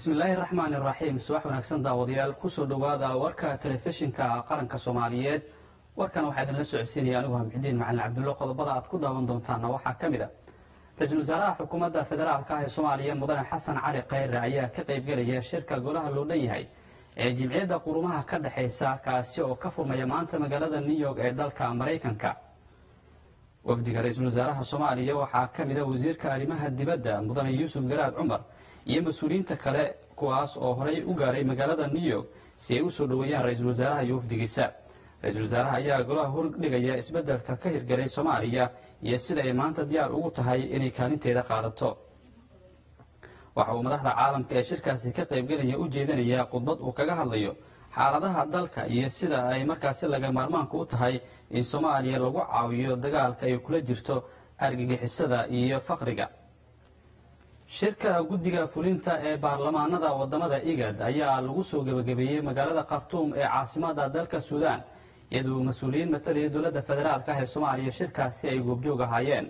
bismillaahi raxmaani raxiim subax wanaagsan daawadayaal kusoo dhowaada warka telefishinka qaranka soomaaliyeed warkan waxaa idinla socodsiinaya anigu hamxidiin macalin cabdullo qodobada aad ku daawan doontaana waxaa ka mid a ra-iisul wasaaraha xukuumadda federaalka ah ee soomaaliya mudane xasan cali khayre ayaa ka qaybgelaya shirka golaha loo dhan yahay ee jimciyadda qurumaha ka dhexaysa kaasi oo ka furmaya maanta magaalada new york ee dalka maraykanka wafdiga ra-iisul wasaaraha soomaaliya waxaa ka mid a wasiirka arrimaha dibadda mudane yuusuf garaad cumar iyo mas-uuliyiinta kale kuwaas oo horey u gaaray magaalada new york si ay u soo dhoweeyaan ra-iisul wasaaraha iyo wafdigiisa ra-iisul wasaaraha ayaa golaha hordhigaya isbeddelka ka hirgelay soomaaliya iyo sida ay maanta diyaar ugu tahay inay kaalinteeda qaadato waxa uu madaxda caalamka ee shirkaasi ka qaybgelaya u jeedinayaa khudbad uu kaga hadlayo xaaladaha dalka iyo sida ay markaasi laga maarmaanka u tahay in soomaaliya lagu caawiyo dagaalka ay kula jirto argagixisada iyo fakriga shirka guddiga fulinta ee baarlamaanada wadamada igad ayaa lagu soo gebagabeeyey magaalada khartuum ee caasimada dalka suudaan iyadoo mas-uuliyiin matalaya dowladda federaalk ah ee soomaaliya shirkaasi ay goobjoog ahaayeen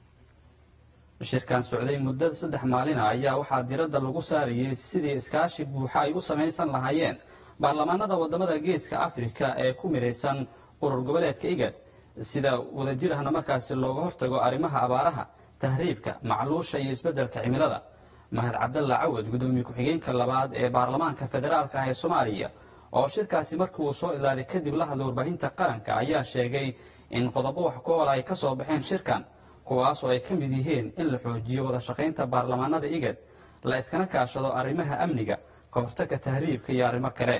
shirkan socday muddada saddex maalina ayaa waxaa diradda lagu saarayay sidii iskaashi buuxa ay u samaysan lahaayeen baarlamaanada wadamada geeska afrika ee ku midaysan urur goboleedka igad sida wadajir ahna markaasi looga hortago arrimaha abaaraha tahriibka macluusha iyo isbeddelka cimilada mahad cabdalla cawad guddoomiye ku-xigeenka labaad ee baarlamaanka federaalka ah ee soomaaliya oo shirkaasi markii uu soo ilaalay kadib la hadlay warbaahinta qaranka ayaa sheegay in qodobo wax ku ool ay ka soo baxeen shirkan kuwaas oo ay ka mid yihiin in la xoojiyo wada shaqaynta baarlamaanada igad la iskana kaashado arrimaha amniga ka hortagga tahriibka iyo arrimo kale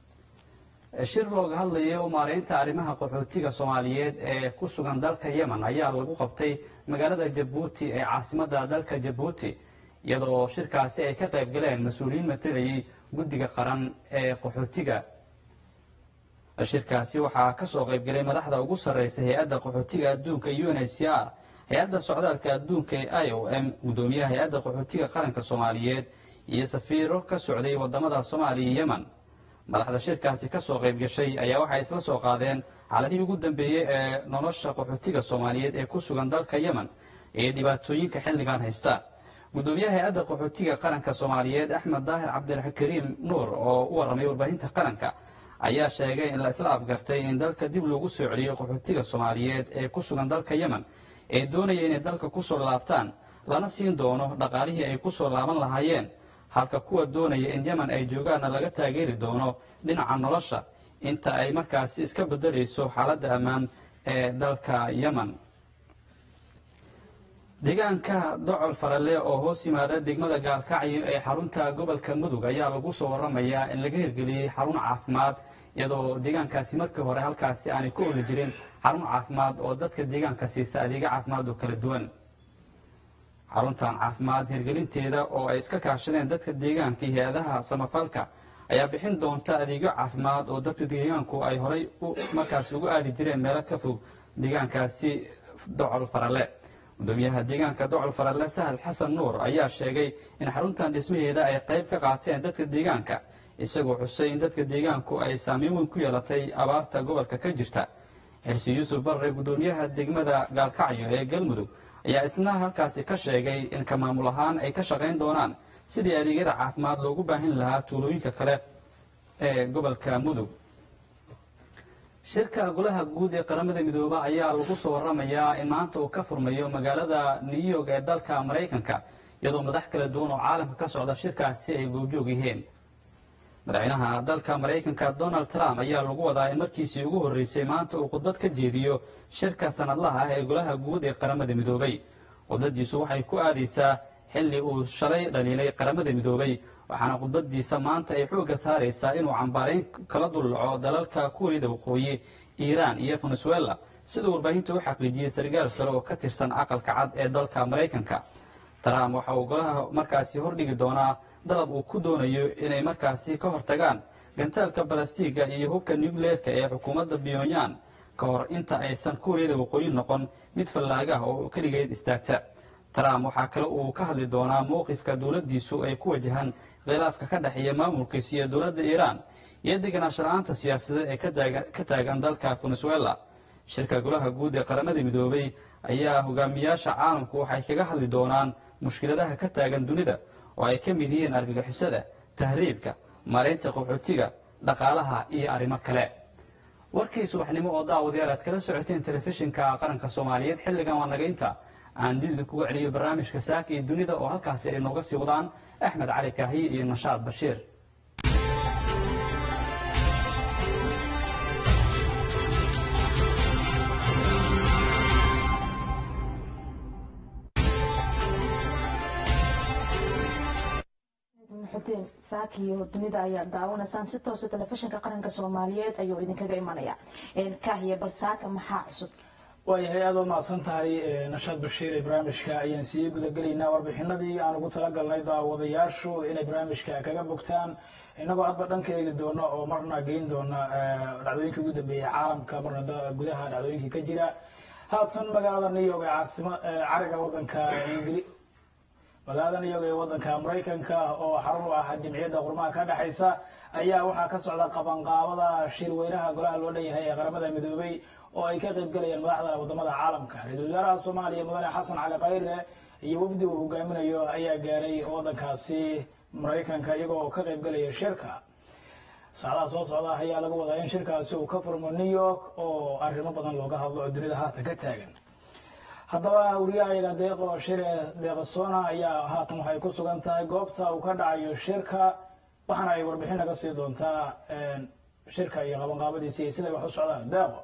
shir looga hadlayo maareynta arrimaha qaxootiga soomaaliyeed ee ku sugan dalka yemen ayaa lagu qabtay magaalada jabuuti ee caasimada dalka jabuuti iyadoo shirkaasi ay ka qayb galeen mas-uuliyiin matalayay guddiga qaran ee qaxootiga shirkaasi waxaa ka soo qaybgalay madaxda ugu sarreysa hay-adda qaxootiga adduunka u n h c r hay-adda socdaalka adduunka ee i o m guddoomiyaha hay-adda qaxootiga qaranka soomaaliyeed iyo safiiro ka socday wadamada soomaaliya iyo yemen madaxda shirkaasi ka soo qayb gashay ayaa waxay isla soo qaadeen xaaladihii ugu dambeeyey ee nolosha qaxootiga soomaaliyeed ee ku sugan dalka yemen iyo dhibaatooyinka xilligan haysta guddoomiyaha hay-adda qaxootiga qaranka soomaaliyeed axmed daahir cabdilkariim nuur oo u warramay warbaahinta qaranka ayaa sheegay in la isla afgartay in dalka dib loogu soo celiyo qaxootiga soomaaliyeed ee ku sugan dalka yemen ee doonaya inay dalka kusoo laabtaan lana siin doono dhaqaalihii ay kusoo laaban lahaayeen halka kuwa doonaya in yemen ay joogaanna laga taageeri doono dhinaca nolosha inta ay markaasi iska bedelayso xaaladda ammaan ee dalka yemen deegaanka docol farale oo hoos yimaada degmada gaalkacyo ee xarunta gobolka mudug ayaa lagu soo waramayaa in laga hirgeliyey xarun caafimaad iyadoo deegaankaasi markii hore halkaasi aanay ku oli jirin xarun caafimaad oo dadka deegaanka siisa adeega caafimaad oo kala duwan xaruntan caafimaad hirgelinteeda oo ay iska kaashadeen dadka deegaanka iyo hay-adaha samafalka ayaa bixin doonta adeegyo caafimaad oo dadka deegaanku ay horay markaasi ugu aadi jireen meelo ka fog deegaankaasi docol farale gudoomiyaha deegaanka docol farale sahal xasan nuur ayaa sheegay in xaruntan dhismaheeda ay qayb ka qaateen dadka deegaanka isagoo xusay in dadka deegaanku ay saameyn weyn ku yeelatay abaarta gobolka ka jirta xirsi yuusuf barre gudoomiyaha degmada gaalkacyo ee galmudug ayaa isna halkaasi ka sheegay in ka maamul ahaan ay ka shaqayn doonaan sidii adeegyada caafimaad loogu baahin lahaa tuulooyinka kale ee gobolka mudug shirka golaha guud ee qaramada midooba ayaa lagu soo waramayaa in maanta uu ka furmayo magaalada new york ee dalka maraykanka iyadoo madax kala duwan oo caalamka ka socda shirkaasi ay goobjoog yihiin madaxweynaha dalka maraykanka donald trump ayaa lagu wadaa in markiisii ugu horreysay maanta uu khudbad ka jeediyo shirka sanadlaha ah ee golaha guud ee qaramada midoobay khudbadiisu waxay ku aadaysaa xilli uu shalay dhaliilay qaramada midoobay waxaana khudbadiisa maanta ay xoogga saaraysaa inuu cambaarayn kala dullaco dalalka kuuriyada waqooyi iiraan iyo venezuela siduu warbaahinta u xaqiijiyey sargaal sare oo ka tirsan aqalka cad ee dalka maraykanka trump waxa uu golaha markaasi hordhigi doonaa dalab uu ku doonayo inay markaasi ka hortagaan gantaalka balastiga iyo hubka nucleerka ee xukuumadda pyonyan ka hor inta aysan kuuriyada waqooyi noqon mid fallaaga ah oo keligeed istaagta trump waxaa kale uu ka hadli doonaa mowqifka dowladdiisu ay ku wajahaan khilaafka ka dhexeeya maamulkiisa iyo dowladda iiraan iyo deganaansho la-aanta siyaasadeed ee ka taagan dalka venezuela shirka golaha guud ee qaramada midoobay ayaa hogaamiyaasha caalamku waxay kaga hadli doonaan mushkiladaha ka taagan dunida oo ay ka mid yihiin argagixisada tahriibka maaraynta qaxootiga dhaqaalaha iyo arrimo kale warkii subaxnimo oo daawadayaal aad kala socoteen telefishinka qaranka soomaaliyeed xilligan waa naga inta aan dibida kuga celiyo barnaamijka saaka iyo dunida oo halkaasi ay nooga sii wadaan axmed cali kaahiye iyo nashaad bashiir xudeen saakiyo dunida ayaa daawanaysaan si toosa telefishinka qaranka soomaaliyeed ayuu idinkaga imanaya kaahiye bal saaka maxaa cusub waayahay aad oo mahadsan tahay nashaad bashiir ee barnaamijka ayaan sii gudagelaynaa warbixinadii aan ugu talagalnay daawadayaashu inay barnaamijka kaga bogtaan inagoo hadba dhanka eegi doono oo marna geyn doona dhacdooyinkii ugu dambeeyey caalamka marna gudaha dhacdooyinkii ka jira haatan magaalada new york ee caasima cariga wadanka ingili magaalada new york ee wadanka maraykanka oo xarun u ah jamciyadda qurmaha ka dhexaysa ayaa waxaa ka socda qabanqaabada shirweynaha golaha loo dhan yahay ee qaramada midoobay oo ay ka qayb galayaan madaxda wadamada caalamka ra-isul wasaaraha soomaaliya mudane xasan cali khayre iyo wafdi uu hogaaminayo ayaa gaaray wadankaasi maraykanka iyagoo ka qayb galaya shirka saacadaha soo socda ayaa laga wadaa in shirkaasi uu ka furmo new york oo arrimo badan looga hadlo oo dunida haatan ka taagan haddaba wariyahayaga deeqo shire deeqasona ayaa haatan waxay ku sugan tahay goobta uu ka dhacayo shirka waxaana ay warbixin naga sii doontaa shirka iyo qabanqaabadiisa iyo siday wax u socdaan deeqo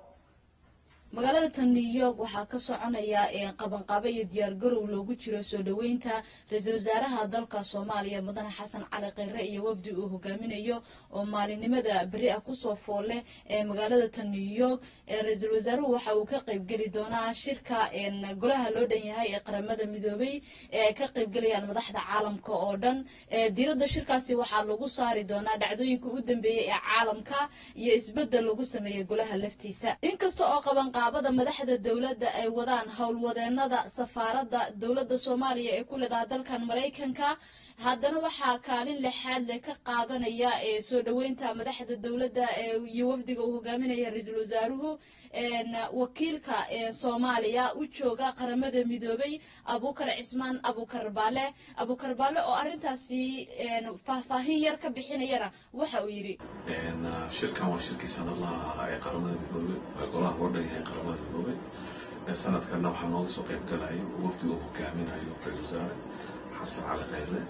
magaalada tan new york waxaa ka soconaya qabanqaabo iyo diyaargarow loogu jiro soo dhoweynta ra-iisul wasaaraha dalka soomaaliya mudane xasan cali khayre iyo wafdi uu hogaaminayo oo maalinimada beri ah kusoo foolle ee magaalada tan new york ra-iisul wasaaruhu waxa uu ka qaybgeli doonaa shirka golaha loo dhan yahay ee qaramada midoobay ee ay ka qaybgelayaan madaxda caalamka oo dhan diiradda shirkaasi waxaa lagu saari doonaa dhacdooyinka u dambeeyey ee caalamka iyo isbedel lagu sameeyey golaha laftiisa inkasta oo qaban qaabada madaxda dowladda ay wadaan howlwadeenada safaaradda dowladda soomaaliya ee ku leedaha dalkan maraykanka haddana waxaa kaalin lexaad leh ka qaadanaya ee soo dhoweynta madaxda dowladda iyo wafdiga uu hogaaminaya ra-iisul wasaaruhu wakiilka soomaaliya u jooga qaramada midoobay abukar cismaan abukar baale abukar baale oo arrintaasi faahfaahin yar ka bixinayana waxa uu yidhi shirkan waa shirkii sanadlaha ee qaramada midoobay golaha loo dhan yahay qaramada midoobay sanadkanna waxaa nooga soo qayb galayo wafdi uu hogaaminayo ra-isul wasaare xasan cali khayre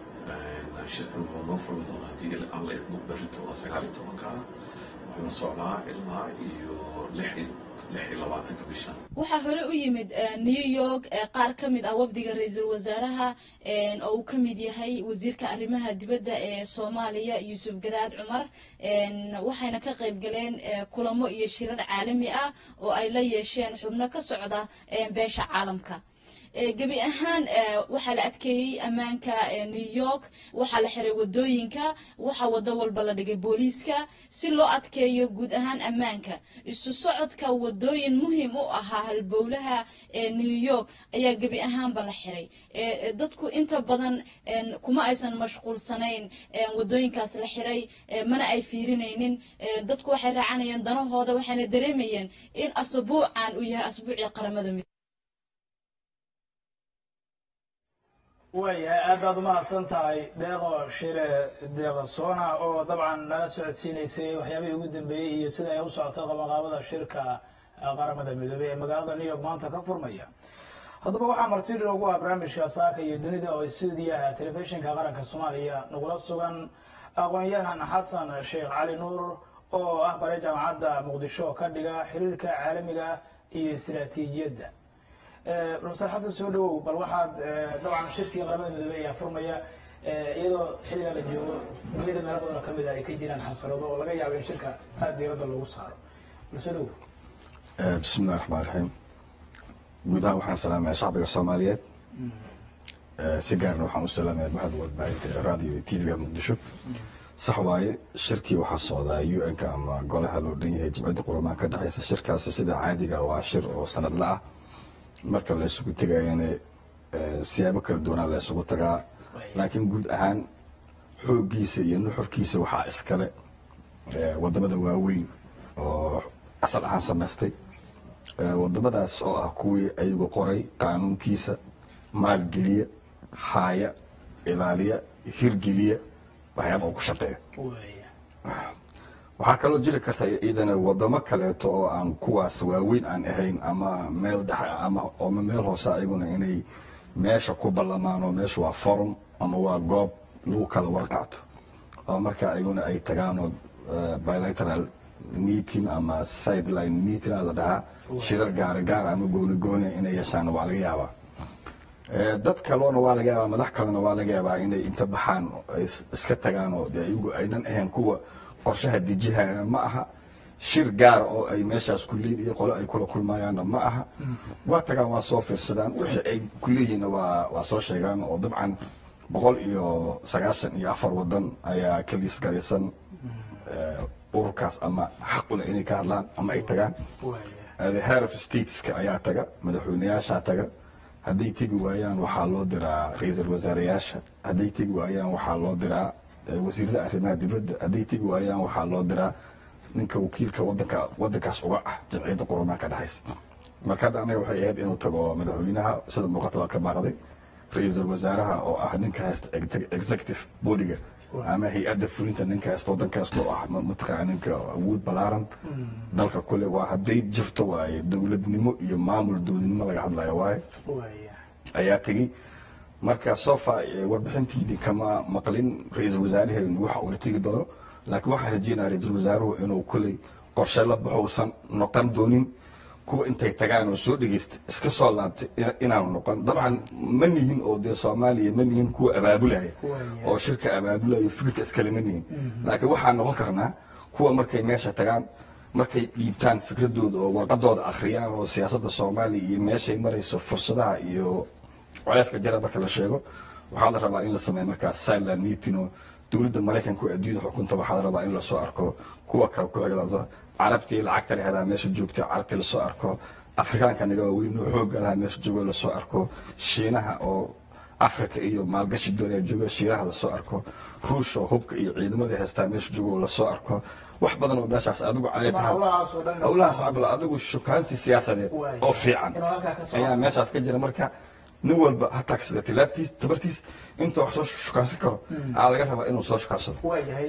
shirkan wuxuu noo furmi doonaa haddii aan la idmo berrito waa sagaal iyo tobanka ah wuxuuna socdaa ilaa iyo lix iyo labaatanka bisha waxaa hore u yimid new york qaar ka mid ah wafdiga ra-iisul wasaaraha oo uu ka mid yahay wasiirka arrimaha dibadda ee soomaaliya yuusuf garaad cumar waxayna ka qayb galeen kulamo iyo shirar caalami ah oo ay la yeesheen xubno ka socda beesha caalamka gebi ahaan waxaa la adkeeyey ammaanka new york waxaa la xiray wadooyinka waxaa wado walba la dhigay booliiska si loo adkeeyo guud ahaan ammaanka isu socodka wadooyin muhiim u ahaa halbowlaha new york ayaa gebi ahaanba la xiray dadku inta badan kuma aysan mashquulsanayn wadooyinkaas la xiray mana ay fiirinaynin dadku waxay raacanayeen danahooda waxayna dareemayeen in asbuucan uu yahay asbuucii qaramada mid waayahay aad baad umahadsan tahay deeqo shire deeqo sona oo dabcan nala socodsiinaysay waxyaabihii ugu dambeeyey iyo sida ay u socoto qabanqaabada shirka qaramada midoobey ee magaalada new york maanta ka furmaya haddaba waxaa marti loogu ah barnaamijka saaka iyo dunida oo stuudiyaha telefishinka qaranka soomaaliya nagula sugan aqoon-yahan xasan sheekh cali nuur oo ah bare jaamacadda muqdisho ka dhiga xiriirka caalamiga iyo istiraatiijiyadda profesor xasan soo dhawow bal waxaad dabcan shirkii qaramada midoobey ayaa furmaya iyadoo xilligaa la joogo duniyada meelo badan oo kamid a ay ka jiraan xasarado oo laga yaabo in shirka aada diiradda loogu saaro bal soo dhawow bismi illahi raxmaan raxiim guud ahaan waxaan salaamaya shacbiga soomaaliyeed si gaarna waxaan u salaamaya baxda warbaahinta radio iyo tvga muqdisho sax waaye shirkii waxaa socdaa u n ka ama golaha loo dhan yahay jimcadda quramaha ka dhexeysa shirkaasi sida caadiga waa shir oo sanadla ah marka la isugu tegayana siyaabo kala duwanaa la isugu tagaa laakiin guud ahaan xooggiisa iyo nuxurkiisa waxaa iskale wadamada waaweyn oo asal ahaan samaystay wadamadaas oo ah kuwii ayagu qoray qaanuunkiisa maalgeliya haaya ilaaliya hirgeliya waxyaaba uu ku shaqeeyo waaya waxaa kaloo jiri karta iyadana wadamo kaleeto oo aan kuwaas waaweyn aan ahayn ama meel dhexe ama ama meel hoose ayaguna inay meesha ku ballamaan oo meesha waa forum ama waa goob lagu kala warqaato oo marka ayaguna ay tagaan oo eh, bilateral meeting ama sideline meeting aa la dhahaa shirar gaara gaar ama gooni gooni inay yeeshaan waa laga yaabaa Eh, dad kaloona waa laga yaabaa madax kalena waa laga yaabaa inay inta baxaan oo ay is- iska tagaan oo dee iyagu aynan ahayn kuwa qorshaha dejihaya ma aha shir gaara oo ay meeshaas ku leeyihin iyo qole ay kula kulmayaanna ma aha waa tagaan waa soo fiirsadaan wixii ay ku leeyihiinna waa waa soo sheegaan oo dabcan boqol iyo sagaashan iyo afar wadan ayaa ka liis garaysan eh, ururkaas ama xaq u leh inay ka hadlaan ama ay tagaan waaya the head of stateska ayaa taga madaxweyneyaashaa taga hadday tegi waayaan waxaa loo diraa ra-iisul wasaareyaasha hadday tegi waayaan waxaa loo diraa eh, wasiirada arrimaha dibadda hadday tegi waayaan waxaa loo diraa ninka wakiilka wadanka wadankaas uga ah jamciyadda qurumaha ka dhexaysa marka hadda anaga waxay ahayd inuu tago madaxweynaha sida muuqata waa ka baaqday ra-iisul wasaaraha oo ah ninka haysta exe- executive bodyga ama hay-adda fulinta ninka haysta wadankaas oo ah ma- mataqaana ninka awood balaaran dalka kule waa hadday jirto waaye dowladnimo iyo maamul dowladnimo laga hadlayo waaye waaya ayaa tegey marka sofa eh, warbixintiidii kama maqlin ra-iisul wasaaraheenu waxa uuna tegi doono laakiin waxaan rajeynaya ra-iisul wasaaruhu inuu kuley qorshe la baxo uusan noqon doonin kuwa intay tagaan oo soo dhegeysta iska soo laabtay ina- inaanu noqon dabcan ma nihin oo dee soomaaliya ma nihin kuwa abaabulaya Waaya. oo shirka abaabulayo fikirka iskale ma nihin laakiin waxaan noqon karnaa kuwa markay meesha tagaan markay dhiibtaan fikradooda oo warqadooda akhriyaan oo siyaasadda soomaaliya iyo meeshay marayso fursadaha iyo culeyska jira marka la sheego waxaa la rabaa in la sameeyo markaas silent meeting oo dowladda maraykanka oo adduunyada xukunta waxaa la rabaa in lasoo arko kuwa kale ku xiga carabtii lacagta lahadaa meesha joogta carabtii lasoo arko afrikaanka naga waaweyn oo xoogga lahaa meesha joogo lasoo arko shiinaha oo africa iyo maalgashi doonaya jooga shiinaha lasoo arko ruush oo hubka iyo ciidamada haystaa meesha joogo lasoo arko wax badan oo meeshaas adigu calay tahay howlahaas oo dhan howlahaas cabdilla adigu shukaansi siyaasadeed Waay. oo fiican inuu halkaa ka soo ayaa meeshaas ka jira marka nin walba ha taagsada tilaabtiis tabartiis intuu wax soo shukaansan karo aa laga rabaa inuu soo shukaansado waayahay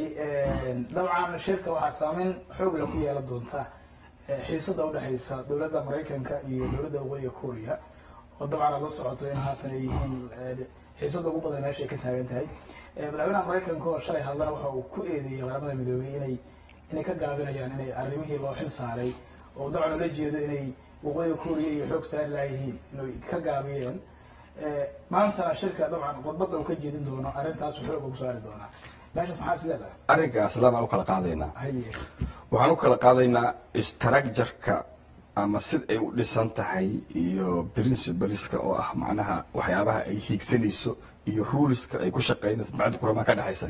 dabcan shirka waxaa saameyn xoog leh ku yeelan doonta eh, xiisada udhexaysa dowladda maraykanka iyo dowladda waqooyiga korea oo dabcan aad la socoto in haatan ay yihiin eh, xiisada ugu badan meesha ay ka taagan tahay Eh, madaxweynaha maraykanka oo shalay hadlana waxa uu ku eedeeyey qaramada midoobey inay inay ka gaabinayaan inay arrimihii loo xil saaray oo dabcan ula jeedo inay waqooyiga korea iyo xoog saari lahayihiin inay ka gaabiyeen Eh, maantana shirka dabcan khudbadda uu ka jeedin doono arrintaas xoog ugu saari doonaa meeshaas maxaa is leedahay arrinkaas labaan u kala qaadaynaa haye waxaan u kala qaadaynaa structureka ama sid ay u dhisan tahay iyo principleska oo ah macnaha waxyaabaha ay hiigsanayso iyo ruleska ay ku shaqaynayso bacdi kuramaa ka dhexaysa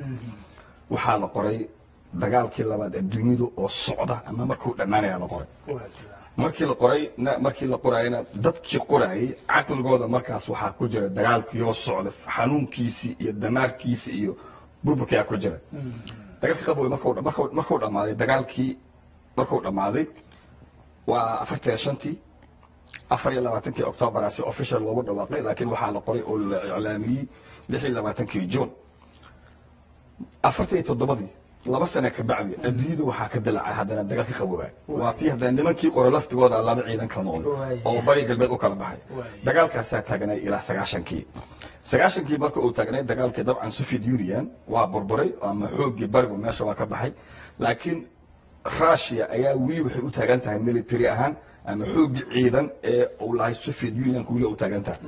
waxaa la qoray dagaalkii labaad adduunyadu oo socda ama markuu dhammaanaya la qoray waa sidaa markii la qoray na- markii la qorayna dadkii qorayay caqligooda markaas waxaa ku jira dagaalkiioo socda xanuunkiisii iyo damaarkiisii iyo burburkiyaa ku jira dagaalkii qabowey markuu markuu markuu dhammaaday dagaalkii markuu dhammaaday waa afartan iyo shantii afar iyo labaatankii octoobaraa si official loogu dhawaaqay laakiin waxaa la qoray oo la iclaamiyey lix iyo labaatankii june afartan iyo toddobadii laba sane ka bacdi adduunyada waxaa ka dilacay haddana dagaalka qaboobaa waa tii haddana nimankii qore laftigooda laba ciidan kala noqday Waaya. oo bari galbeed u kala baxay Waaya. dagaalkaasaa taagnay ilaa sagaashankii sagaashankii marka uu taagnay dagaalkii dabcan soviet union waa burburay ama xooggii barigu meesha waa ka baxay laakiin russia ayaa weli waxay u taagan tahay military ahaan ama xooggii ciidan ee uu lahay soviet unionka weli u taagan tahay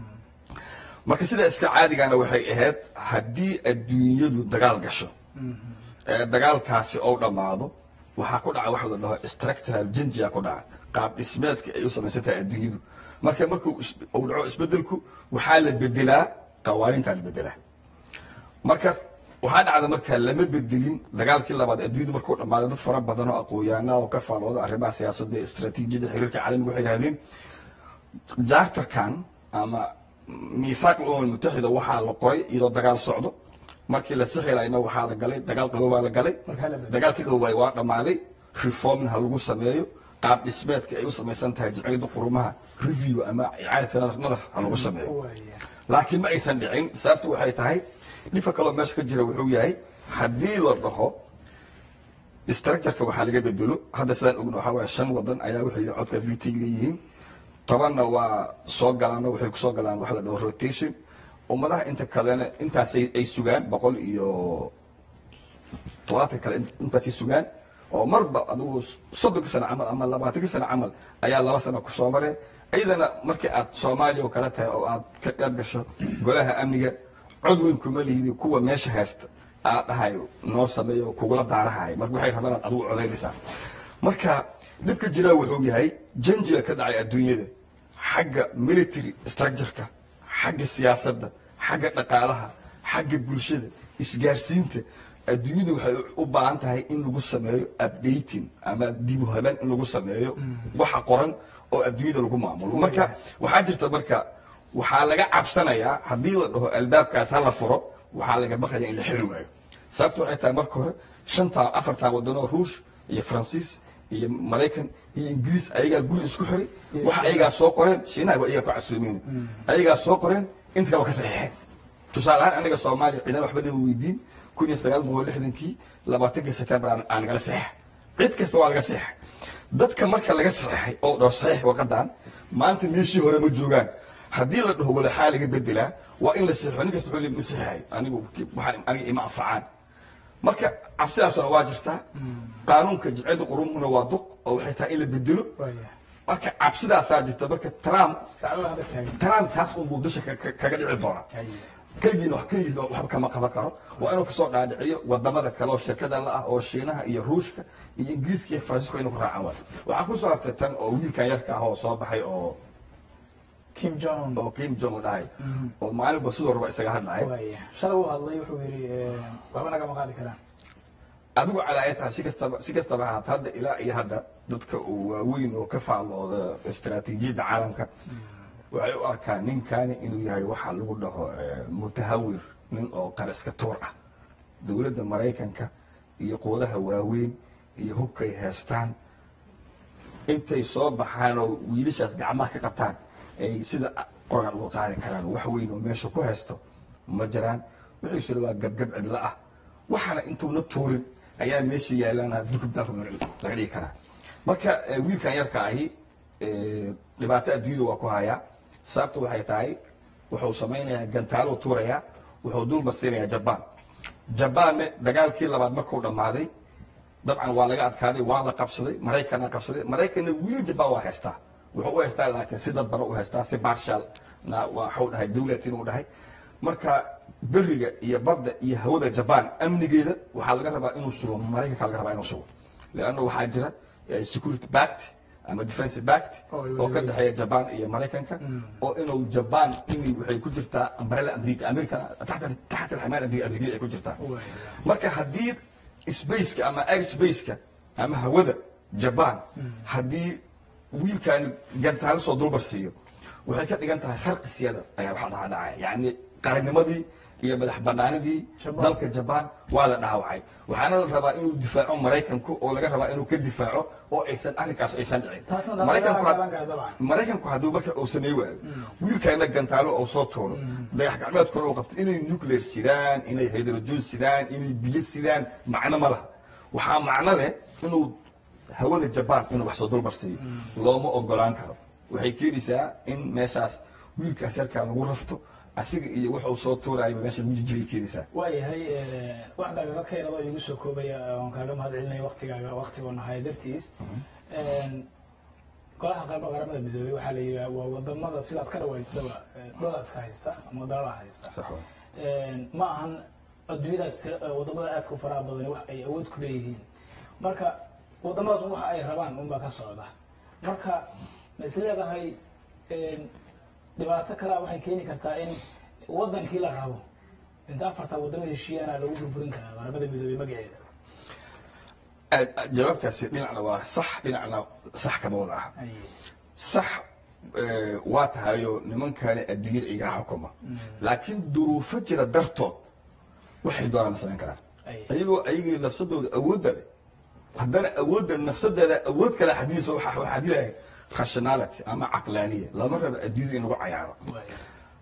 marka sida iska caadigana waxay ahayd haddii adduunyadu dagaal gasho ee dagaalkaasi ou dhammaado waxaa ku dhaca waxa la dhaho structural jinjia ku dhaca qaab dhismeedka ay u samaysan tahay adduunyadu marka markuu is- uu dhaco isbedelku waxaa la bedelaa qawaanintaa la bedelaa marka waxaa dhacda marka lama bedelin dagaalkii labaad adduunyadu markuu dhammaaday dad fara badan oo aqoonyahanaa oo ka faalooda arrimaha siyaasadda iyo istaraatiijiyada xiriirka caalamiga waxay yidhahdeen jaartarkan ama miisaaq umam mutaxida waxaa la qoray iyadoo dagaal socdo markii la sixilayna waxaa la galay dagaal qaboobaa la galay Markaa la bedelay. dagaalkii qaboobay waa dhammaaday reformna ha lagu sameeyo qaab dhismeedka ay u samaysan tahay jimciyadda qurumaha review ama icaadata nadar nadar ha lagu sameeyo waaya laakiin ma aysan dhicin sababtu waxay tahay dhibka kaloo meesha ka jira wuxuu yahay haddii la dhaho structureka waxaa laga bedelo hadda sidaan ogno waxaa waaya shan wadan ayaa waxay yihiin codka v t leeyihiin tobanna waa soo galaano waxay kusoo galaan waxa la dhaho rotation ummadaha inta kalena intaasay ay sugaan boqol iyo todobaatan kale intaasay sugaan oo marba adigu soddonka sano camal ama labaatanka sano camal ayaa laba sano kusoo mareen iyadana markii aad soomaaliya oo kale tahay oo aad ka qayb gasho golaha amniga cod weyn kuma lihidi kuwa meesha haysta aad dhahay noo sameeyo kugula daarahay marka waxay rabaan aad adigu codaynaysaa marka dhibka jiraa wuxuu yahay janjiga ka dhacay adduunyada xagga military structureka xagga siyaasadda xagga dhaqaalaha xagga bulshada isgaarsiinta adduunyadu waxay u baahan tahay in lagu sameeyo updating ama dib u habeen in lagu sameeyo waxa qoran oo adduunyada lagu maamulo marka waxaa jirta marka waxaa laga cabsanayaa haddii la dhaho albaabkaas ha la furo waxaa laga baqaya in la xiri waayo sababta waxay tahay marka hore shantaa afartaa wadanoo ruush iyo faransiis iyo maraykan iyo ingiriis ayagaa guri isku xiray waxa ayagaa soo qoreen shiinaha waa iyagaa ku casuumeen ayagaa soo qoreen inta kale waa ka saxiixeen tusaale ahaan aniga soomaaliya ciidan waxba nama weydiin kun iyo sagaal boqol lixdankii labaatankii september aan nagala saxiixa cid kasta waa laga saxiixa dadka marka laga saxiixay oo dhaho saxiix waqadan maanta meeshii hore ma joogaan haddii la dhaho walaxaa laga bedelaa waa in la saxiixo nin kasta wuxuu ma saxiixay anigu waxaan aniga ima anfacaan marka cabsidaasuna waa jirtaa qaanuunka jimciyadda qurumuhuna waa duq oo waxay tahay in la bedelo marka cabsidaasaa jirta marka trump trump taas unbuu dusha kaga dhici doonaa keligiina wax keligiis waxba kama qaban karo waa inuu kasoo dhaadhiciyo wadamada kale oo shirkada la ah oo shiinaha iyo ruushka iyo ingiriiska iyo faransiiska inuu ku raacaan waayo waxaa kusoo hartay tan oo wiilkan yarka ah oo soo baxay oo kim jong oo kim jong dhahay oo maalinba sidoo raba isaga hadlahay shalay uu hadlay wuxuu yidhi waxba nagama qaadi karaan adigu calaayataha si kastaba si kastaba ahaata hadda ilaa iyo hadda dadka uu waaweyn oo ka faallooda istaraatiijiyadda caalamka waxay u arkaan ninkani inuu yahay waxa lagu dhaho mutahawir nin oo qariska tuur ah dowladda maraykanka iyo quwadaha waaweyn iyo hubkay heestaan intay soo baxaan oo wiilashaas gacmaha ka qabtaan ay sida qoran uga qaadi karaan wax weyn oo meesha ku haysto ma jiraan wixiisuna waa gabgab cidla ah waxaana intuuna tuurin ayaa meesha yaalaan dukubdaanku laga dhigi karaa marka wiilkan yarka ahi dhibaato adduunyada waa ku hayaa sababta waxay tahay wuxuu samaynayaa gantaaluu tuurayaa wuxuu dul marsiinayaa jabaan jabaanne dagaalkii labaad markuu dhammaaday dabcan waa laga adkaaday waa la qabsaday maraykanna qabsaday maraykanna wili jabaan waa haystaa wuxuu u haystaa laakiin si dadbana u haystaa si barshal na waxuu dhahay dawlad inuu dhahay marka beriga iyo badda iyo hawada jabaan amnigeeda waxaa laga rabaa inuu sugo maraykanka laga rabaa inuu sugo leanna waxaa jira security bact ama defensive bact oo ka dhexeeya jaban iyo maraykanka oo inuu jaban in waxay ku jirtaa umbrella america america taxta taxta alxamaal america ay ku jirtaa marka haddii spaceka ama air spaceka ama hawada jaban haddii wiilkan gantaalo soo dulbar siiyo waxay ka dhigan tahay kharqi siyada ayaa waxaa dhaha dhacaya yacni qarannimadii iyo madax banaanidii dalka jabaan waa la dhaawacay waxaana la rabaa inuu difaaco maraykanku oo laga rabaa inuu ka difaaco oo aysan arrinkaas aysan dhicin maraykanku hadduu marka uu sameey waayo wiilkaana gantaalo oo soo tuuro dayax gacmeedkuna uu qabto inay nuclear sidaan inay hydrogen sidaan inay biyo sidaan macno ma laha waxaa macno leh inuu hawada jabaan inuu wax soo dulbarsiiyo looma ogolaan karo waxay keenaysaa in meeshaas wiilkaas yarkaa lagu rafto asiga iyo wuxuu soo tuurayba meesha mujijibay keenaysaa waayahay waxdaaga dadkaynadoo igu soo koobaya oon kaaga mahad celinaya waktigaaga waktigoo nahaya dartiis golaha qaybka qaramada midoobey waxaa la yidhaha waa wadamada sidaad ka dhawaysaba dolaska haysta ama dalala haysta ma ahan adduunyadaas wadamada aadka u faraha badani wax ay awood ku leeyihiin marka wadamadaas waxa ay rabaan unbaa ka socda marka ma is leedahay dhibaato kalea waxay keeni kartaa in wadankii la rabo inta afartaa wadamo heshiiyaana lagu burburin karaa qaramada midoobey magaceeda jawaabtaasi dhinacna waa sax dhinacna sax kama wada aha sax waa tahayo nimankani adduunyada igaa xukuma laakiin duruufo jira dartood waxay doonaan ma samayn karaan ayagoo ayagii nafsadooda awoodda leh haddana awoodda nafsadeeda awood kale xadiisa waxaa xadilahay rationality ama caqlaaniya lama rabo adduunyada in lagu cayaaro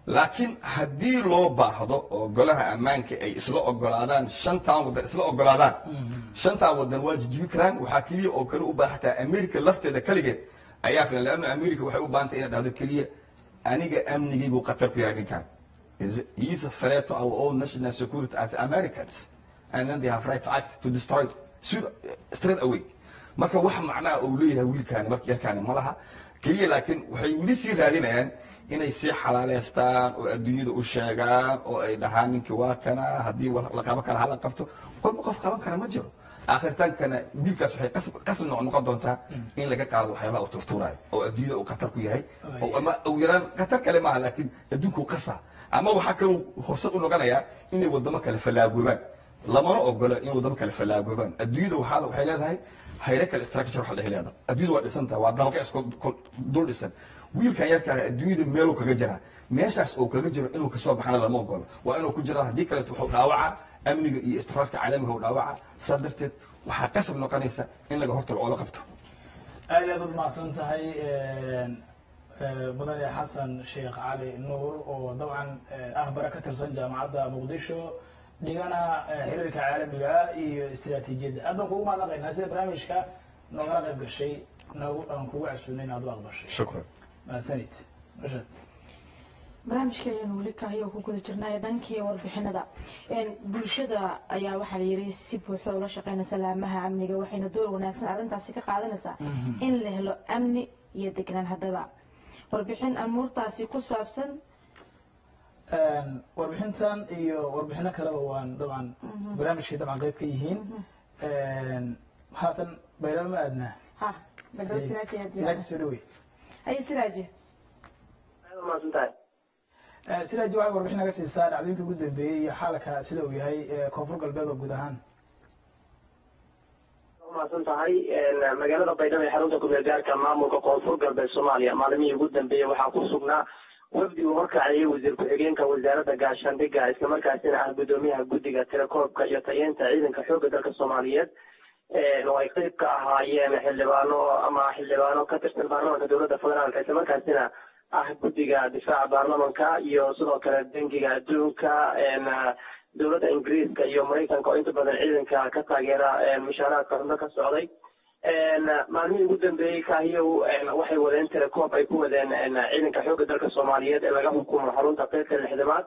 laakiin haddii loo baahdo oo golaha ammaanka ay isla ogolaadaan shantan waddan isla ogolaadaan shantan waddan waa jijibi karaan waxaa keliya oo kale u baahataa america lafteeda keligeed ayaa filan leanna america waxay u baahantay inay dhahdo keliya aniga amnigiibuu khatar ku yahay ninkan Is- he is a threat to our own national security as Americans and then they have right to act to destroy Sud- straight away marka wax macnaha uu leeyahay wiilkaani marka yarkaani ma laha keliya laakiin waxay weli sii raadinayaan inay sii xalaaleystaan oo adduunyada u sheegaan oo ay dhahaan ninkii waa kana haddii wa- la qaban kara hala qabto qofba qof qaban kara ma jiro aakhirtaankana wiilkaas waxay qasab- qasab noqon noqon doontaa in laga qaado waxyaabaha uu turtuurayo oo adduunyada uu khatar ku yahay oo ama ugu yaraan khatar kale maaha laakiin adduunka uu qasaa ama waxaa kaloo fursad u noqonayaa inay wadamo kale fallaagoobaan lamana ogola in wadamo kale fallaagoobaan adduunyada waxaa waxay leedahay hierarchical structure waxa la dhahi leedahay adduunyada waa dhisan tahay waa dalka isku kol- dul dhisan wiilkan yarka ah adduunyada meeluu kaga jiraa meeshaas uu kaga jiro inuu kasoo baxana lama ogolo waa inuu ku jiraa haddii kaleeto wuxuu dhaawacaa amniga iyo istiraarka caalamiga uu dhaawacaa saa darteed waxaa qasab noqonaysa in laga hortago oo la qabto aad aad umahadsan tahay mudane xasan sheekh cali nuur oo dabcan ah bara ka tirsan jaamacadda muqdisho dhigana xiriirka caalamiga iyo istiraatiijiyadda aad baan kugu mahadnaqaynaa sida barnaamijka noogala qayb gashay noogu aan kugu casuunay inaad u aqbashay shukran mahadsanid rashad barnaamijka ayaanu weli kahayo ku guda jirnay dhankii warbixinada Een, bulshada ayaa waxaa la yidhi si buuxda ula shaqeynaysa laamaha amniga waxayna door wanaagsan arrintaasi ka qaadanaysaa in la helo amni iyo degnaan haddaba warbixin amuurtaasi ku saabsan warbixintan iyo warbixino kaleba waan dabcan barnaamijkay dabcan qayb ka yihiin haatan baydhabo ma aadnaa ha badhow sinaaji silaaji soo dhawey haye siraaji maasantahay silaaji waxay warbixin naga siisaa dhacdooyinka ugu dambeeyey iyo xaalka sida uu yahay ee koonfur galbeed oo guud ahaan umaasan tahay magaalada baydhabo ee xarunta kumeel gaarka maamulka koonfur galbeed soomaaliya maalimihii ugu dambeeyey waxaa ku sugnaa wafdi uu horkacayay wasiir ku-xigeenka wasaaradda gaashaandhigga islamarkaasina ah gudoomiyaha guddiga tirakoobka iyo tayeenta ciidanka xoogga dalka soomaaliyeed oo ay qeyb ka ahaayeen xildhibaano ama xildhibaano ka tirsan baarlamanka dowladda federaalka islamarkaasina ah guddiga difaaca baarlamanka iyo sidoo kale bangiga adduunka dowladda ingiriiska iyo maraykanka oo inta badan ciidanka ka taageera mushaaraadka xubno ka socday maalmihii ugu dambeeyey kaahiyow waxay wadeen tirakoob ay ku wadeen ciidanka xoogga dalka soomaaliyeed ee laga xukumo xarunta qeybta lixdamaad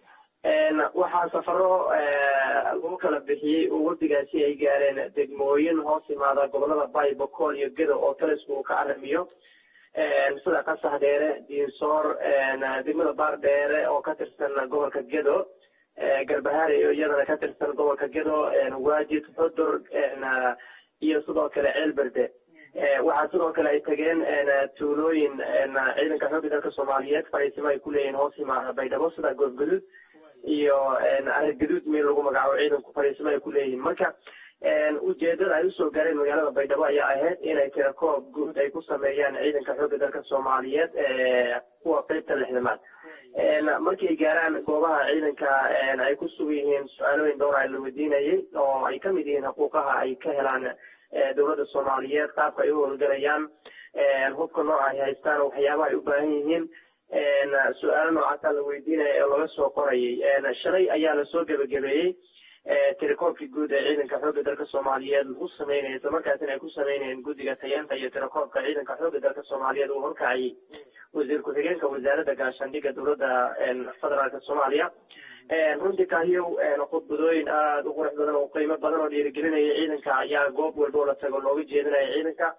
waxaa safaro lagu kala bixiyey oo wafdigaasi ay gaareen degmooyin hoos imaada gobolada bay bokool iyo gedo oo talisku uu ka aramiyo sida qasax dheere diinsoor degmada baar dheere oo ka tirsan gobolka gedo garbahaare iyo iyadana ka tirsan gobolka gedo waajid xudur iyo sidoo kale ceelberde waxaa sidoo kale ay tageen tuulooyin ciidanka xoogga dalka soomaaliyeed fariisimo ay ku leeyihiin hoos imaada baydhabo sida goobgaduud iyo aragaduud meel lagu magacaabo ciidanku fariisimo ay ku leeyihiin marka ujeedada ay usoo gaareen magaalada baydhabo ayaa ahayd inay tirakoob guud ay ku sameeyaan ciidanka xoogga dalka soomaaliyeed kuwa qeybta lixdamaad markay gaaraan goobaha ciidanka ay ku sugan yihiin su-aalooyin dhowra la weydiinayay oo ay kamid yihiin xuquuqaha ay ka helaan dowladda soomaaliyeed qaabka ay u howlgalayaan hubka nooca ay haystaan waxyaabaha ay u baahan yihiin su-aalo noocaasaa la weydiinaya oo laga soo qorayay shalay ayaa lasoo gebagabeeyey tirakoobkii guud ee ciidanka xoogga dalka soomaaliyeed lagu sameynaya isla markaasina ay ku sameynayeen guddiga tayeenta iyo tirakoobka ciidanka xoogga dalka soomaaliyeed uu horkacayay wasiir ku-xigeenka wasaaradda gaashaandhigga dowladda federaalka soomaaliya runtii kaahiyow khudbadooyin aada u qurux badan oo qiimo badan oo dhiirigelinaya ciidanka ayaa goob walba oo la tago looga jeedinaya ciidanka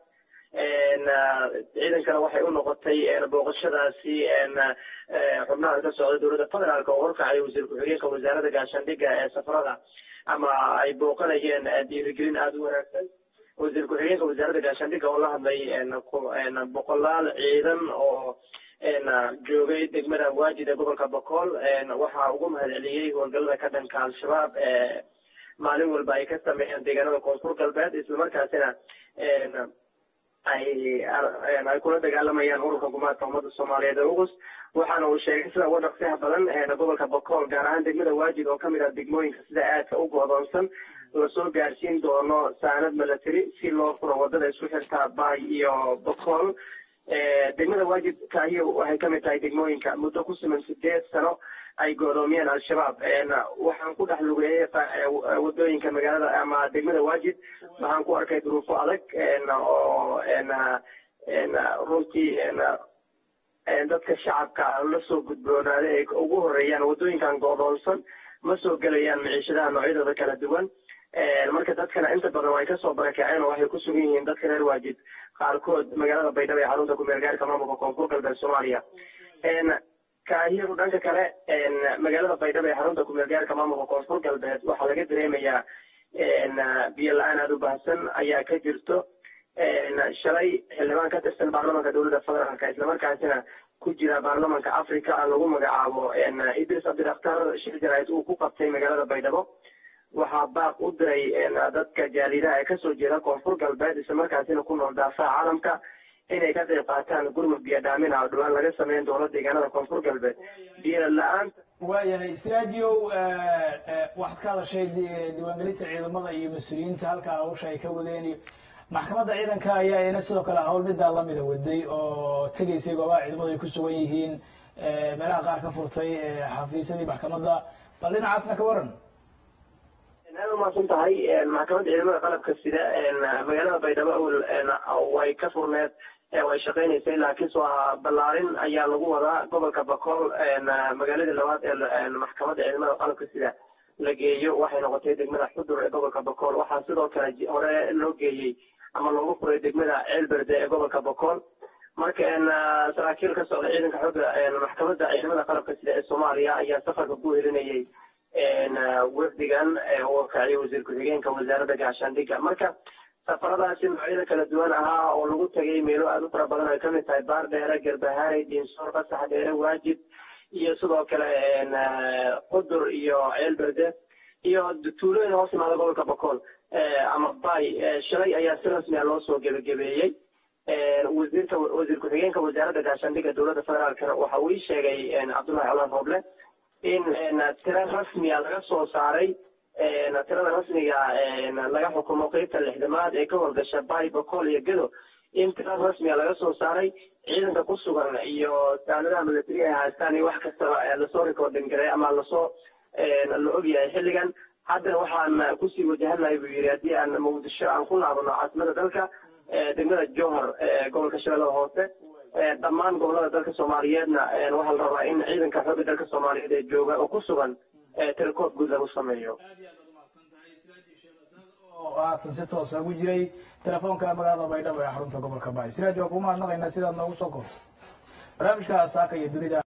ciidankana waxay u noqotay booqashadaasi xubnaha ka socda dowladda federaalk oo horkacay wasiir ku-xigeenka wasaaradda gaashaandhigga ee safarada ama ay booqanayeen dhiirigelin aada u wanaagsan wasiir ku-xigeenka wasaaradda gaashaandhigga oo la hadlay boqolaal ciidan oo joogay degmada waajid ee gobolka bokool waxaa ugu mahadceliyey howlgallada ka dhanka al-shabaab maalin walba ay ka sameeyeen deegaanada koonfur galbeed islamarkaasina ay ay kula dagaalamayaan ururka gumaadka ummadda soomaaliyeed ee ugus waxaana uu sheegay sida uga dhaqsiyaha badan gobolka bokool gaar ahaan degmada waajid oo kamid ah degmooyinka sida aadka u go'doonsan lasoo gaarsiin doono saanad milatary si loo furo wadada isku xirta bay iyo bokool degmada waajib kaahiya waxay kamid tahay degmooyinka muddo ku siman sideed sano ay goodoomiyeen al-shabaab waxaan ku dhex lugeeyey wadooyinka magaalada ama degmada waajib waxaan ku arkay duruufo adag oo runtii dadka shacabka la soo gudboonaaday ay ugu horeeyaan wadooyinkan goodoonsan ma soo gelayaan miciishadaha noocyadooda kala duwan marka dadkana inta badan way kasoo barakaceen oo waxay ku sugan yihiin dadka reer waajib qaarkood magaalada baydhabo ee xarunta kumeel gaarka maamulka koonfur galbeed soomaaliya kaahiru dhanka kale magaalada baydhabo ee xarunta kumeel gaarka maamulka koonfur galbeed waxaa laga dareemayaa biyo la-aan aada u baahsan ayaa ka jirto shalay xildhibaan ka tirsan baarlamanka dowladda federaalka islamarkaasina ku jira baarlamanka africa lagu magacaabo idris cabdidakhtar shir jaraid uu ku qabtay magaalada baydhabo waxaa baaq u diray dadka jaalidaha ee kasoo jeeda koonfur galbeed islamarkaasina ku nool daafaha caalamka inay ka qayb qaataan gurmud biyo dhaamina oo dhawaan laga sameyn doono deegaanada koonfur galbeed biyo la-aanta waayahay straagiow waxaad ka hadashay diiwaangelinta ciidamada iyo mas-uuliyiinta halkaa hawsha ay ka wadeen iyo maxkamadda ciidanka ayaa iyana sidoo kale hawl middaa lamida waday oo tegaysay goobaha ciidamadu ay ku sugan yihiin meelaha qaar ka furtay xafiisyadii maxkamadda bal dhinacaasna ka waran aad umaasan tahay maxkamadda ciidamada qalabka sida magaalada baydhabo awel way ka furneed way shaqeynaysay laakiin soo ballaarin ayaa lagu wadaa gobolka bakool magaaladii labaad ee maxkamadda ciidamada qalabka sida la geeyo waxay noqotay degmada xudur ee gobolka bakool waxaa sidoo kale hore loo geeyey ama loogu furay degmada ceelberde ee gobolka bakool marka saraakiil ka socda ciidanka xooga maxkamadda ciidamada qalabka sida ee soomaaliya ayaa safarka ku helinayay wafdigan oo kaciyay wasiir ku-xigeenka wasaaradda gaashaandhigga marka safaradaasi noocyada kala duwan ahaa oo lagu tagay meelo aada u fara badan ay kamid tahay baar dheere garbahaare diinsoor qasax dheere waajib iyo sidoo kale qudur iyo ceelberde iyo tuulooyin hoos imaada gobolka bakool ama bay shalay ayaa si rasmiya loo soo gebagabeeyey wasiirka wasiir ku-xigeenka wasaaradda gaashaandhigga dowladda federaalkana waxa uu ii sheegay cabdullahi colaan roble in tiro rasmiya laga soo saaray tirada rasmiga laga xukumo qeybta lixdamaad ee ka howlgasha bay bakool iyo gedo in tiro rasmiga laga soo saaray ciidanka ku sugan iyo saanadaha milatariga ay haystaan iyo wax kastaba lasoo recording garay ama lasoo la ogyahay xilligan haddana waxaan kusii wajahanahay buu yidhi haddii aan muqdisho aan ku laabano caasimada dalka degmada johor gobolka shabeellada hoose dhammaan gobolada dalka soomaaliyeedna waxaa la rabaa in ciidanka xooga dalka soomaaliyeed ee jooga oo ku sugan tirakood guud lagu sameeyo oo haatan si toosa ugu jiray telefoonka magaalada baydhabo ee xarunta gobolka baay siraaj waa kugu mahadnaqaynaa sidaad noogu soo korto barnaamijka saaka iyo dunida